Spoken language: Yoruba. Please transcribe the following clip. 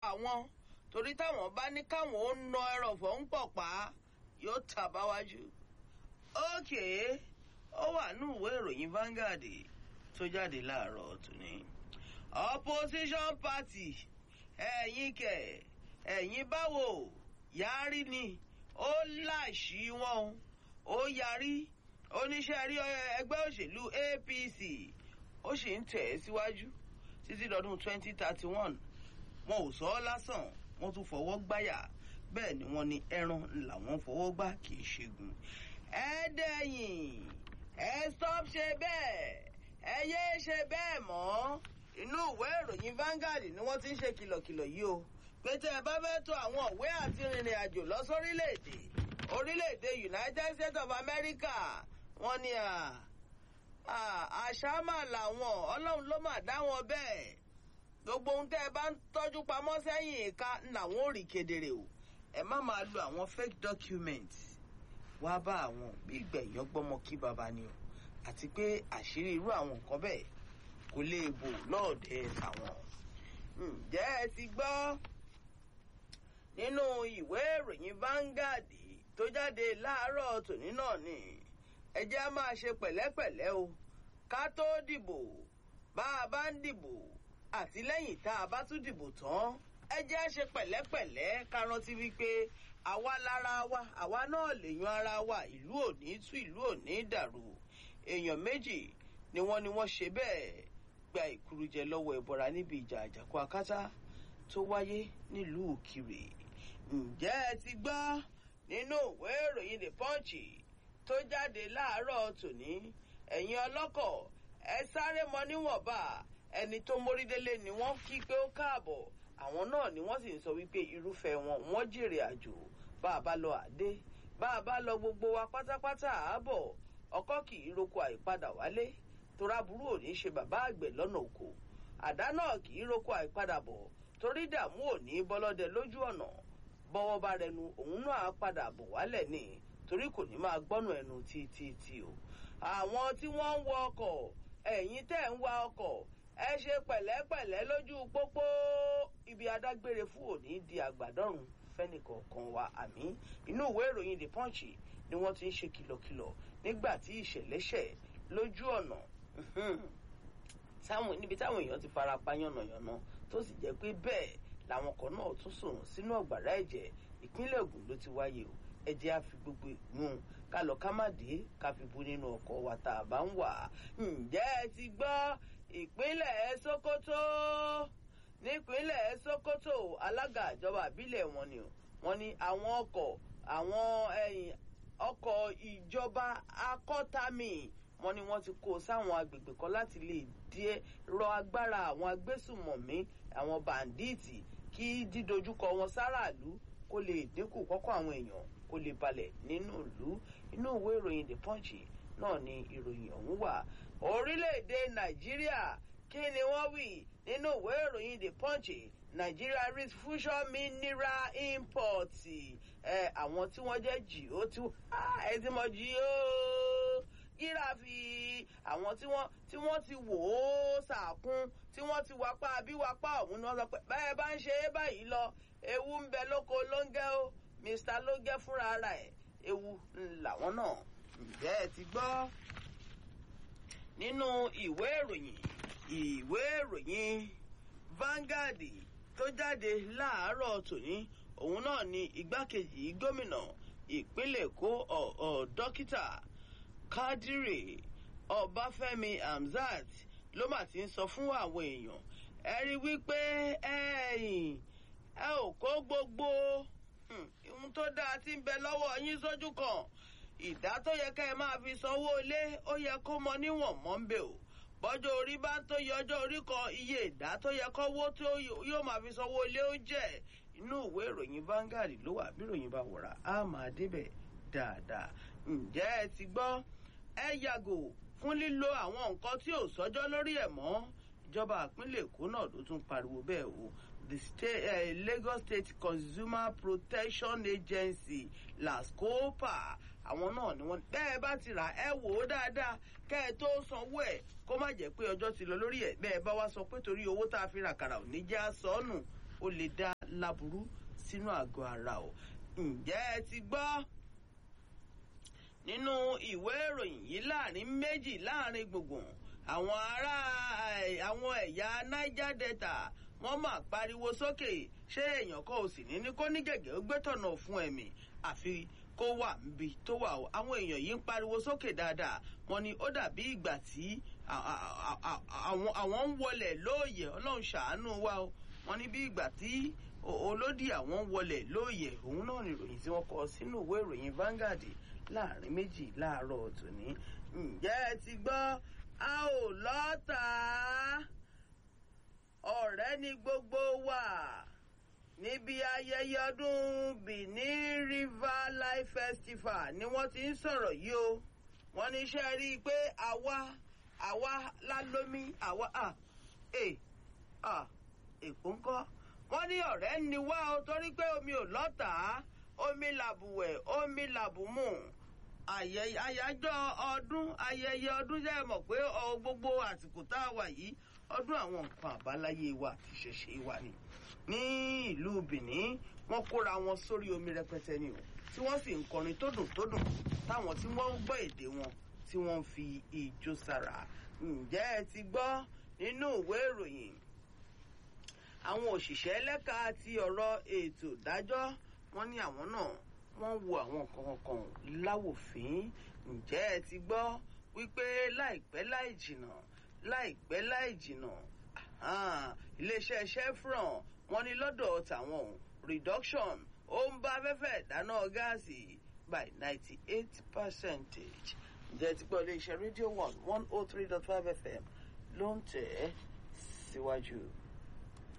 àwọn torí táwọn bá ní káwọn ó na ẹrọ̀fọ̀ ń pọ̀ pa yóò tàbáwájú. ókè ó wà ní ìwé ìròyìn Vanguard tó jáde láàárọ̀ tòní. opposition party ẹ̀yin kẹ̀ ẹ̀yin báwo yarí ni ó láṣì wọn ó yarí oníṣẹ́ rí ẹgbẹ́ òṣèlú APC ó sì ń tẹ̀ ẹ́ síwájú títí lọ́dún 2031 wọn ò sọ ọ́ lásán wọ́n tún fọwọ́ gbáyà bẹ́ẹ̀ ni wọ́n ní ẹran làwọn fọwọ́ gbá kì í ṣẹ́gun. ẹ dẹ̀yìn ẹ stop ṣe bẹ́ẹ̀ ẹ yé ṣe bẹ́ẹ̀ mọ́ inú ìwé ìròyìn Vanguard ni wọ́n ti ń ṣe kìlọ̀kìlọ̀ yìí o pé tẹ́ ẹ bá fẹ́ tó àwọn òwe àti rìnrìn àjò lọ sórílẹ̀-èdè orílẹ̀-èdè United States of America wọ́n ní àṣà mà làwọn ọlọ́run ló mà dá wọn bẹ́ẹ̀ gbogbo ohun tẹ́ ẹ bá ń tọ́jú pamọ́ sẹ́yìn ìka làwọn ò rí kedere o ẹ má máa lo àwọn fake documents wá bá àwọn bí ìgbẹ̀yìn ọgbọ́mọ kí baba ni o àti pé àṣírí irú àwọn nǹkan bẹ́ẹ̀ kò lè bò lọ́ọ̀dẹ àwọn. ǹjẹ́ ẹ ti gbọ́ nínú ìwé ìròyìn Vanguard tó jáde láàárọ̀ tòní náà ni ẹ jẹ́ á máa ṣe pẹ̀lẹ́pẹ̀lẹ́ o ká tó dìbò bá a bá ń dìbò àti lẹ́yìn tá a bá tún dìbò tán ẹ jẹ́ á ṣe pẹ̀lẹ́pẹ̀lẹ́ ká rántí wípé àwa lára wa àwa náà lè yan ara wa ìlú òní tú ìlú òní dàrú èèyàn méjì ni wọ́n ní wọ́n ṣe bẹ́ẹ̀ gba ìkúrújẹ lọ́wọ́ ẹ̀bọra níbi ìjà àjàkú akátá tó wáyé nílùú Ìkirè ǹjẹ́ ẹ ti gbọ́ nínú ìwé ìròyìn The Punch tó jáde láàárọ̀ tòní ẹ̀yin ọlọ́kọ̀ ẹ sáré mọ níwọ̀nba ẹni tó mórídélé ni wọ́n kí pé ó káàbọ̀ àwọn náà ni wọ́n sì ń sọ wípé irúfẹ́ wọn wọ́n jèrè àjò bá a bá lọ àdé bá a bá lọ gbogbo wa pátápátá àábọ̀ ọkọ́ kì í roko àìpadà wálé torá burú ò ní ṣe bàbá àgbẹ̀ lọ́nà oko àdá náà kì í roko àìpadà bọ̀ torí dààmú ò ní bọ́lọ́dẹ lójú ọ̀nà bọ́wọ́ bá rẹnu òun náà á padà bọ̀ wálẹ̀ ní torí kò ní máa gbọ́nù ẹnu títí o àwọn tí wọ́n ń wọ ọkọ̀ ẹ̀yin tẹ́ ń wa ọkọ̀ ẹ ṣe pẹ̀lẹ́pẹ̀lẹ́ lójú pópó ibi adágbére fún òní di àgbàdọ́rùn fẹ́nìkọ̀ọ̀kan wa àmì inú ìwé ìròyìn The Punch ni wọ́n ti ń ṣe kìlọ̀kìlọ̀ nígbà tí ìṣẹ̀lẹ̀ ṣẹ̀ lójú ọ̀nà níbi táwọn èèyàn ti fara pa yànnàyànnà tó sì jẹ́ pé bẹ́ẹ̀ làwọn kan náà tún sùn sínú ọ̀gbàrá ẹ̀jẹ̀ ìpínlẹ̀ Ògùn ló ti wáyé o ẹ jẹ́ á fi gbogbo ìgbón ká lọ ká má dé ká fi bu nínú ọkọ̀ wa tá a bá ń wà ǹjẹ́ ẹ ti gbọ́ ìpínlẹ̀ Sokoto nípínlẹ̀ Sokoto alága ìjọba àbílẹ̀ wọn ni wọ́n ní àwọn ọkọ̀ àwọn ẹ̀yìn ọkọ̀ ìjọba akọ́tàmì wọ́n ní wọ́n ti kó sáwọn agbègbè kan láti lè díẹ̀ rọ agbára àwọn agbésùmọ̀mí àwọn bàǹdíìtì kí dídojúkọ wọn sáràlú kó lè dínkù kọ́kọ́ àwọn èèyàn kó lè balẹ̀ nínú ìlú inú ìwé ìròyìn The Punch náà ni ìròyìn ọ̀hún wà orílẹ̀-èdè Nàìjíríà kí ni wọ́n wí nínú ìwé ìròyìn The Punch Nigeria risk fusion mineral import ẹ àwọn tí wọ́n jẹ́ jì ó tí ẹ ti mọ̀ jì ó gíráfì àwọn tí wọ́n tí wọ́n ti wò ó sàkún tí wọ́n ti wapá bí wapá ọ̀hún ni wọ́n sọ pé bẹ́ẹ̀ bá ń ṣe é báyìí lọ ewu ń bẹ lóko lóńgẹ́ ó Mr lóńgẹ́ fúnra ara ẹ̀ ewu làwọn náà ǹjẹ́ ẹ ti gbọ́ nínú ìwé ìròyìn ìwé ìròyìn Vanguard tó jáde láàárọ̀ tòní òun náà ni igbákejì gómìnà ìpínlẹ̀ Èkó ọ̀ dókítà Kádírì Ọbáfẹ́mi Hamzat ló mà ti ń sọ fún àwọn èèyàn ẹ rí wípé ẹ̀yin ẹ ò kó gbogbo ohun tó dáa tí ń bẹ lọ́wọ́ yín sójú kan ìdá tó yẹ ká ẹ máa fi sanwó ilé ó yẹ kó mọ níwọ̀n mọ́ ń bẹ̀ o bọ́jọ́ orí bá ń tó yẹ ọjọ́ orí kan iye ìdá tó yẹ kọ́wó tó yóò máa fi sanwó ilé ó jẹ́ inú ìwé ìròyìn Vanguard ló wà bí ìròyìn bá wọ̀rà á máa débẹ̀ dáadáa ǹjẹ́ ẹ ti gbọ́ ẹ yàgò fún lílo àwọn nǹkan tí ò sọ́jọ́ lórí ẹ̀ mọ́ ìjọba ìpínlẹ̀ Èkó náà ló tún pariwo bẹ́ẹ̀ o the state, uh, Lagos State Consumer Protection Agency LASCOPA àwọn náà ni wọ́n bẹ́ẹ̀ bá ti rà ẹ wò ó dáadáa kẹ́ ẹ tó sanwó ẹ̀ kó má jẹ́ pé ọjọ́ ti lọ lórí ẹ̀ bẹ́ẹ̀ bá wá sọ pé torí owó tá a fi ràkàrà ò ní jẹ́ àsọnù ó lè dá láburú sínú àgọ́ ara o ǹjẹ́ ẹ ti gbọ́ nínú ìwé ìròyìn yìí láàrin méjì láàrin gbùngbùn àwọn ará àwọn ẹ̀yà niger delta wọ́n máa pariwo sókè ṣé èèyàn kan ò sì ní ní kó ní gẹ̀gẹ́ ó gbé tọ̀nà fún ẹ̀mí àfi kó wà níbi tó wà o àwọn èèyàn yìí ń pariwo sókè dáadáa wọ́n ní ó dàbí ìgbà tí àwọn ń wọlẹ̀ lóòyè ọlọ́run ṣàánú wa o wọ́n ní bí ìgbà tí olódì àwọn ń wọlẹ̀ lóòyè òun náà ni ìròyìn tí wọ́n kọ sínú ìwé ìròyìn Vanguard láàrin méjì láàárọ̀ tòní ǹjẹ́ ẹ ti gbọ́ a ò lọ́ta ọ̀rẹ́ ni gbogbo wa níbi ayẹyẹ ọdún Benin River Life Festival ni wọ́n ti ń sọ̀rọ̀ yìí o wọ́n ní iṣẹ́ rí i pé àwa àwa lálómi àwa à è à èkó ńkọ́ wọ́n ní ọ̀rẹ́ ni wá o torí pé omi ò lọ́tà omi làbùwẹ̀ omi làbùmù àyájọ́ ọdún ayẹyẹ ọdún jẹ́ mọ̀ pé gbogbo àsìkò tá a wà yìí ọdún àwọn nǹkan àbáláyé wa àti ìṣẹ̀ṣe wa ni ní ìlú Benin wọ́n kóra wọn sórí omi rẹpẹtẹ ni o tí wọ́n sì ń kọrin tó dùn tó dùn táwọn tí wọ́n ń gbọ́ èdè wọn tí wọ́n ń fi ijó sára ǹjẹ́ ẹ ti gbọ́ nínú ìwé ìròyìn àwọn òṣìṣẹ́ lẹ́ka ti ọ̀rọ̀ ètò ìdájọ́ wọ́n ní àwọn náà wọ́n wo àwọn nǹkan kan láwòfín ǹjẹ́ ẹ ti gbọ́ wípé láìpẹ́ láì jìnnà láìpẹ́ láì jìnnà iléeṣẹ́ chevron wọ́n ní lọ́dọ̀ tàwọn reduction ó ń bá afẹ́fẹ́ ìdáná gáàsì by ninety eight percentage ǹjẹ́ ti gbọ́ iléeṣẹ́ rédíò one one oh three dot five fm ló ń tẹ̀ ẹ́ síwájú. Si